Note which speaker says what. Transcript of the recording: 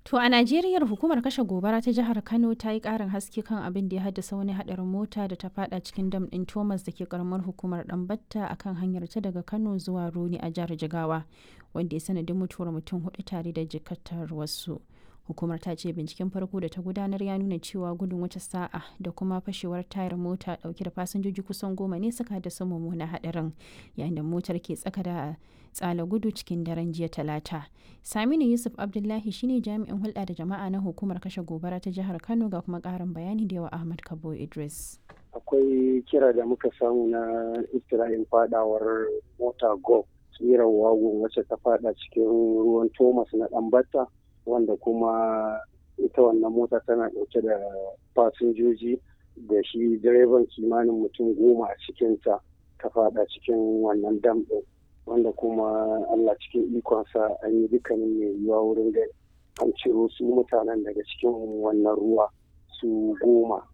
Speaker 1: To a Najeriya hukumar kashe gobara ta jihar Kano ta yi ƙarin haske kan abin da ya haddasa wani haɗarin mota da ta fada cikin dam ɗin Thomas da ke karamar hukumar Ɗanbatta a kan hanyar ta daga Kano zuwa Roni a jihar Jigawa wanda ya sanadin mutuwar mutum hudu tare da jikatar wasu. Hukumar ta ce binciken farko da ta gudanar ya nuna cewa gudun wata sa'a da kuma fashewar tayar mota dauke da fasinjoji kusan goma ne suka haddasa mummunan haɗarin yayin da motar ke tsaka da tsala gudu cikin daren jiya talata. Saminu Yusuf Abdullahi shine jami'in hulɗa da jama'a na hukumar kashe gobara ta jihar Kano ga kuma ƙarin bayani da yawa Ahmad Kabo Idris.
Speaker 2: Akwai kira da muka samu na istira'in fadawar mota go tsirar wagon wacce ta fada cikin ruwan Thomas na Ɗanbata wanda kuma ita wannan mota tana ɗauke da fasinjoji da shi direban kimanin mutum goma a cikinta ta fada cikin wannan dam ɗin wanda kuma Allah cikin ikonsa an yi dukkanin mai yiwuwa wurin da an ciro su mutanen daga cikin wannan ruwa su goma